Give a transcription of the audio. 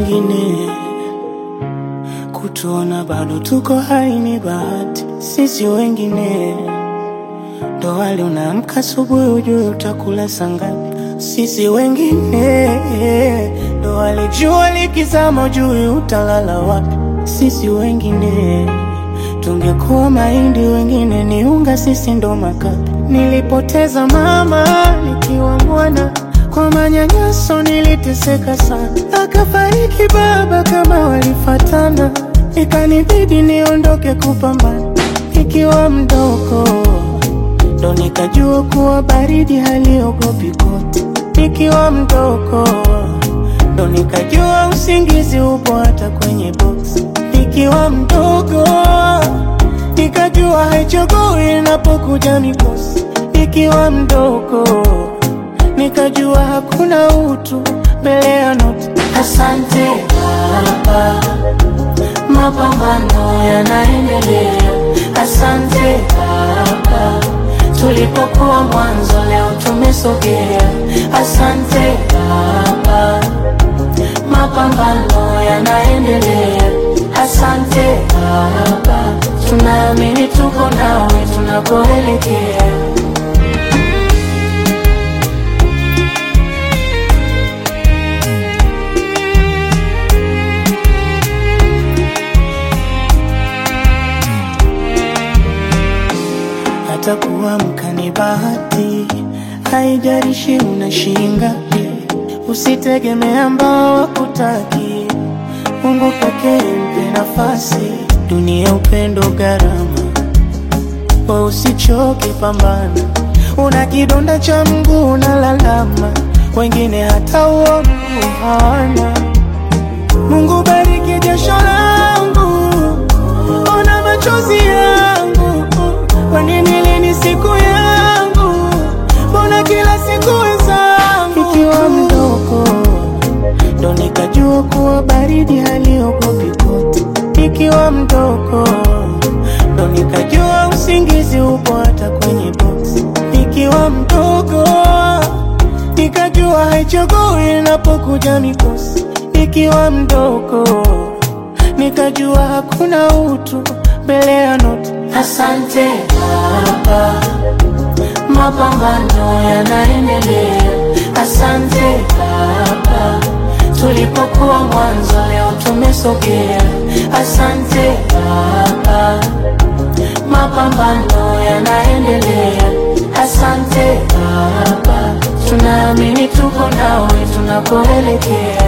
wengine kutuona bado tuko hai ni bahati. Sisi wengine ndo wale unaamka asubuhi ujue utakula saa ngapi. Sisi wengine ndo wale jua likizama ujue utalala wapi. Sisi wengine tungekuwa mahindi, wengine ni unga, sisi ndo makapi. Nilipoteza mama nikiwa mwana, kwa manyanyaso niliteseka sana, akafariki baba kama walifatana, ikanibidi niondoke kupambana nikiwa mdogo, ndo nikajua kuwa baridi haliogopi koti. Nikiwa mdogo, ndo nikajua usingizi upo hata kwenye boksi. Nikiwa mdogo, nikajua haichagui inapokuja mikosi. Nikiwa mdogo, nikajua hakuna utu mbele ya noti. Asante Baba, mapambano yanaendelea. Asante Baba, tulipokuwa mwanzo leo tumesogea. Asante Baba, mapambano yanaendelea. Asante Baba, tunaamini tuko nawe tunakoelekea. hata kuamka ni bahati, haijalishi una shingapi. Usitegemea ambao wakutaki, Mungu pekee mpe nafasi. Dunia upendo gharama, we usichoke, pambana. Una kidonda cha mguu unalalama, wengine hata uo mguu hawana. Mungu bariki jasho langu, ona machozi yangu, kwani nili ni siku yangu, mbona kila siku wenzangu. Ikiwa mdogo ndo nikajua kuwa baridi haliogopi koti. Nikiwa mdogo ndo nikajua usingizi upo hata kwenye boksi. Nikiwa mdogo nikajua haichagui inapokuja mikosi. Nikiwa mdogo nikajua hakuna utu mbele ya noti. Asante Baba, mapambano yanaendelea. Asante Baba, tulipokuwa mwanzo leo tumesogea. Asante Baba, mapambano yanaendelea. Asante Baba, tunaamini tuko nawe tunakoelekea.